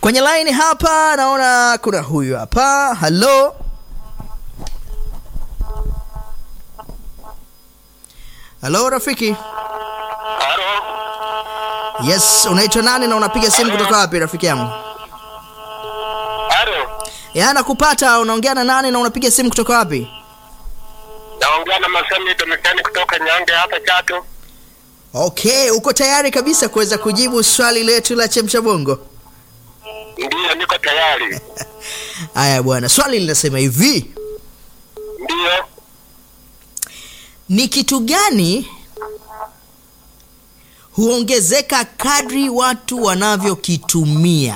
kwenye line hapa naona kuna huyu hapa halo halo rafiki Halo. yes unaitwa nani na unapiga simu kutoka wapi rafiki yangu Halo. ya nakupata unaongea na nani na unapiga simu kutoka wapi Naongea na Masemi Domitani kutoka Nyange hapa Chato. okay uko tayari kabisa kuweza kujibu swali letu la chemsha bongo Ndiyo, niko tayari. haya bwana swali linasema hivi Ndiyo. ni kitu gani huongezeka kadri watu wanavyokitumia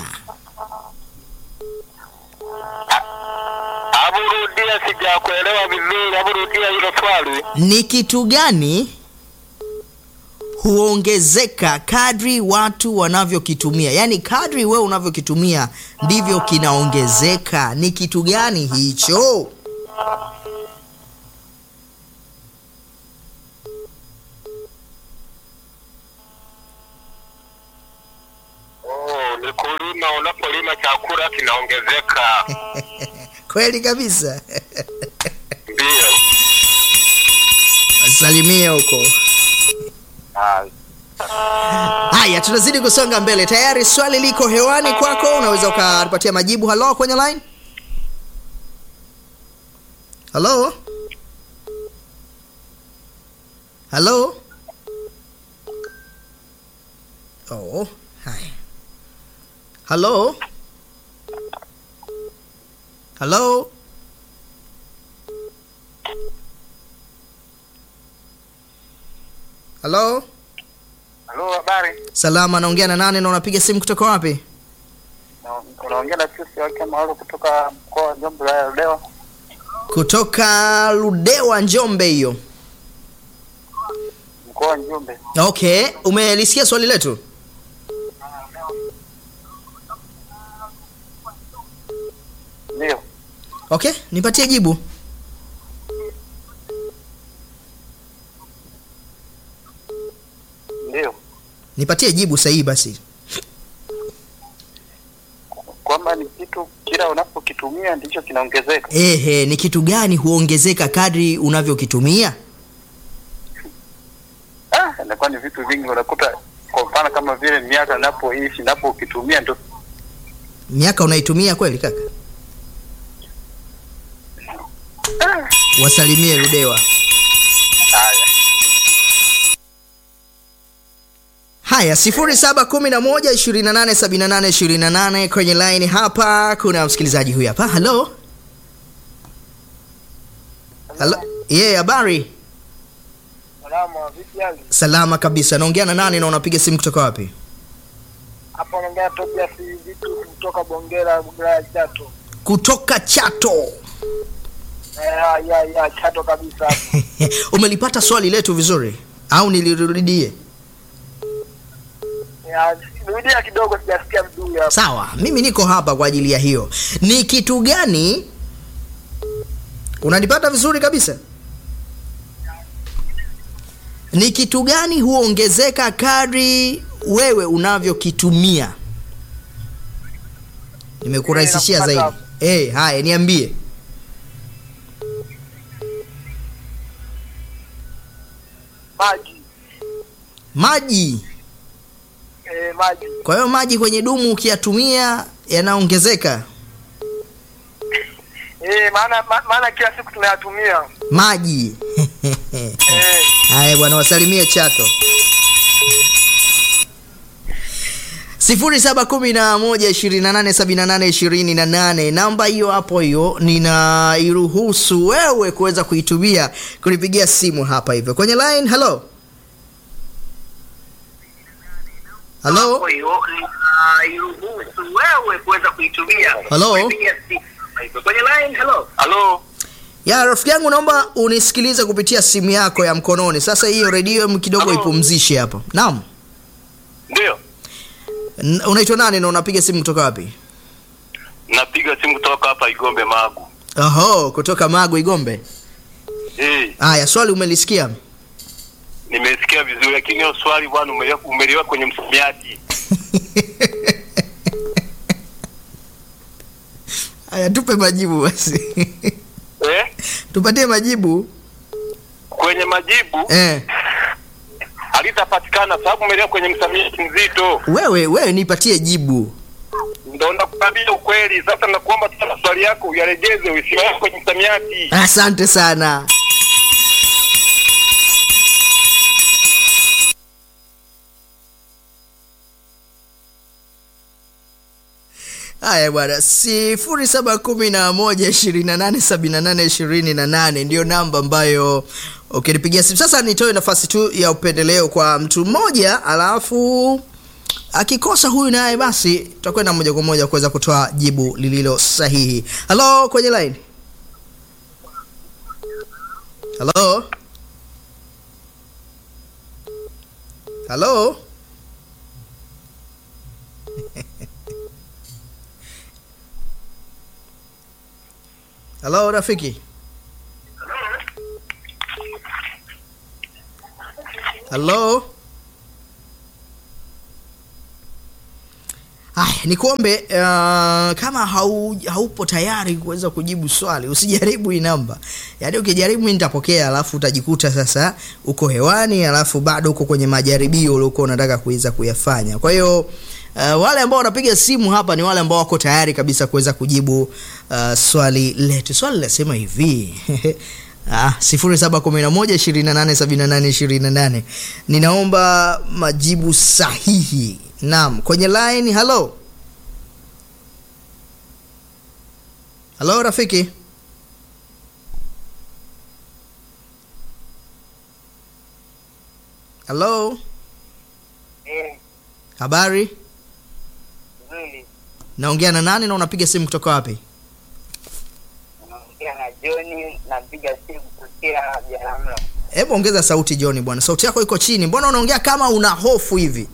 Hebu rudia, sijakuelewa vizuri. Hebu rudia hilo swali. ni kitu gani huongezeka kadri watu wanavyokitumia yaani kadri wewe unavyokitumia ndivyo kinaongezeka ni kitu gani hicho Oh, ni kulima. Unapolima chakula kinaongezeka. kweli kabisa Ndiyo. wasalimie huko Ah, haya tunazidi kusonga mbele tayari swali liko hewani kwako unaweza ukatupatia majibu halo kwenye line halo halo oh haya halo halo halo Halo, habari? salama naongea na nani na unapiga simu kutoka wapi Na- Unaongea na Chusi wake Maolo kutoka mkoa wa Njombe la Ludewa. kutoka ludewa njombe hiyo Mkoa wa Njombe. okay umelisikia swali letu Ndiyo. okay nipatie jibu Ndiyo. nipatie jibu sahihi basi Kwamba ni kitu kila unapokitumia ndicho kinaongezeka. ehe ni kitu gani huongezeka kadri unavyokitumia Ah, inakuwa ni vitu vingi unakuta kwa mfano kama vile miaka napoishi napokitumia ndo miaka unaitumia kweli kaka wasalimie ludewa haya. haya sifuri saba kumi na moja ishirini na nane sabini na nane ishirini na nane kwenye line hapa kuna msikilizaji huyu hapa halo halo ye habari Salama, vipi hali? salama kabisa naongea na nani na unapiga simu kutoka wapi Hapo naongea Tobias vitu kutoka Bongera, Bongera Chato. kutoka chato Ya ya ya Chato kabisa hapo. umelipata swali letu vizuri au nilirudie Ya rudia kidogo sijasikia vizuri hapo. sawa mimi niko hapa kwa ajili ya hiyo ni kitu gani unanipata vizuri kabisa ni kitu gani huongezeka kadri wewe unavyokitumia nimekurahisishia Eh, zaidi nakupata. hey, haya niambie Maji. maji Eh, maji. kwa hiyo maji kwenye dumu ukiyatumia yanaongezeka Eh, maana ma, maana kila siku tunayatumia. maji Eh, haya bwana wasalimie chato sifuri saba kumi na moja ishirini na nane sabini na nane ishirini na nane namba hiyo hapo hiyo ninairuhusu wewe kuweza kuitumia kunipigia simu hapa hivyo kwenye line halo halo hiyo iruhusu wewe kuweza kuitumia. Hello? Kupigia simu. Kwenye line, hello. Hello. ya rafiki yangu naomba unisikilize kupitia simu yako ya mkononi sasa hiyo redio em kidogo Hello? ipumzishe hapo naam Ndio. N- unaitwa nani na unapiga simu kutoka wapi Napiga simu kutoka hapa Igombe Magu. oho kutoka magu igombe Eh, haya swali umelisikia nimesikia vizuri lakini hiyo swali bwana umeliwa umeliwa kwenye msamiati. Haya, tupe majibu basi. eh? Tupatie majibu. Kwenye majibu Eh, halitapatikana sababu umeelewa kwenye msamiati mzito, wewe wewe nipatie jibu. ndo nakuambia ukweli. Sasa nakuomba tena maswali yako uyaregeze, usiweke kwenye msamiati. Asante sana. Haya bwana, sifuri saba kumi na moja ishirini na nane sabini na nane ishirini na nane ndiyo namba ambayo ukinipigia simu. Sasa nitoe nafasi tu ya upendeleo kwa mtu mmoja, alafu akikosa huyu naye, basi tutakwenda moja kwa moja kuweza kutoa jibu lililo sahihi. Halo, kwenye line. Halo, halo. Halo rafiki. Halo. Haya, nikuombe uh, kama hau, haupo tayari kuweza kujibu swali usijaribu hii namba. Yaani ukijaribu mimi nitapokea, alafu utajikuta sasa uko hewani, alafu bado uko kwenye majaribio uliokuwa unataka kuweza kuyafanya. Kwa hiyo uh, wale ambao wanapiga simu hapa ni wale ambao wako tayari kabisa kuweza kujibu uh, swali letu. Swali linasema hivi Ah, sifuri saba kumi na moja ishirini na nane sabini na nane ishirini na nane. Ninaomba majibu sahihi. Naam, kwenye line. Halo, halo rafiki. Halo, Eh, habari? nzuri. Naongea na nani na unapiga simu kutoka wapi? Naongea na John, napiga simu kutokea Biharamulo. Hebu ongeza sauti John bwana, sauti yako iko chini. Mbona unaongea kama una hofu hivi?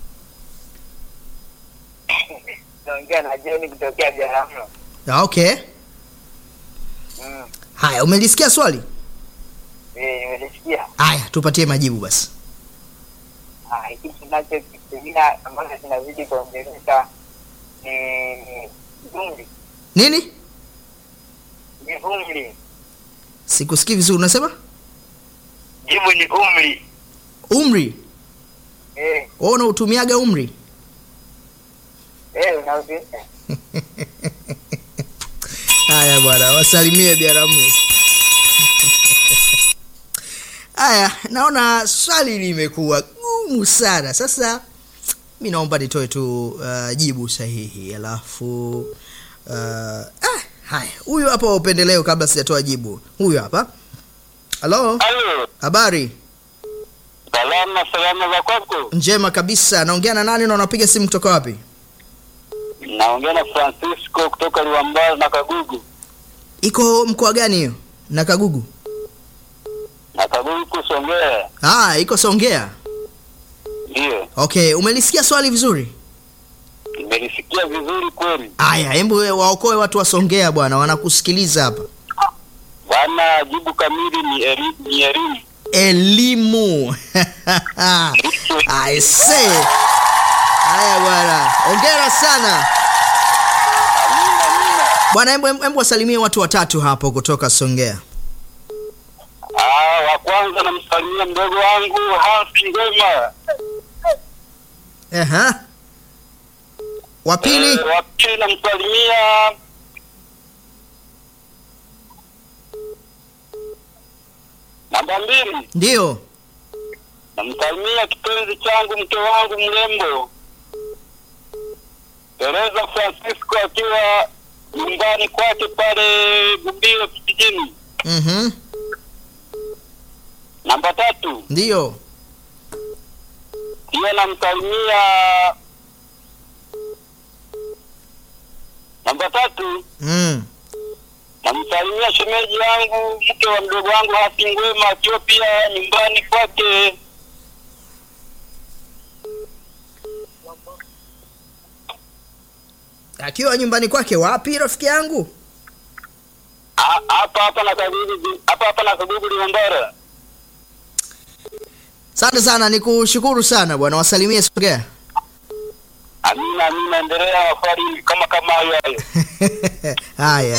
Naongea na John kutokea Biharamulo. Ah, Okay, Mm. haya, umelisikia swali? Eh, nimelisikia. Haya, tupatie majibu basi. Ah, hiki tunachokitumia ambacho kinazidi kuongezeka ni umri. Nini? Ni umri. Sikusikii vizuri, unasema Jibu ni umri. umri? Eh, Wewe unautumiaga umri? eh, unauzi. Haya bwana, wasalimie Biaramu. Haya, naona swali limekuwa gumu sana. Sasa mi naomba nitoe tu uh, jibu sahihi, alafu uh, ah, haya, huyu hapa wa upendeleo, kabla sijatoa jibu, huyu hapa. Halo, Halo, habari salama salama za kwako? njema kabisa. Naongea na nani na unapiga simu kutoka wapi? Naongea na Francisco kutoka Liwambara na Kagugu. Iko mkoa gani hiyo? Na Kagugu? Na Kagugu kusongea. Ah, iko Songea. Ndio, Okay, umelisikia swali vizuri? nimelisikia vizuri kweli. Aya, hebu we- waokoe watu wa Songea bwana, wanakusikiliza hapa. Bwana, jibu kamili ni eri- ni elimu. Elimu. I say. Haya bwana, hongera sana Amina, amina. bwana. Hebu hebu wasalimie watu watatu hapo kutoka Songea. Ah, wa kwanza namsalimia mdogo wangu Hansi Ngoma. Aha. Wa pili, Eh, wa pili namsalimia namba mbili ndio. namsalimia kipenzi changu mke wangu mrembo Teresa Francisco akiwa nyumbani kwake pale Gumbiro kijijini. Mhm. Namba tatu Ndio. pia namsalimia namba tatu Mm. namsalimia shemeji yangu mke wa mdogo wangu Hasi Ngwema akiwa pia nyumbani kwake. Akiwa nyumbani kwake wapi rafiki yangu? Ha- hapa hapa na Kagugu hapa hapa na Kagugu Liwambara. Asante sana, nikushukuru sana bwana, wasalimie Songea. Amina na mimi naendelea maswali kama kama hayo hayo. haya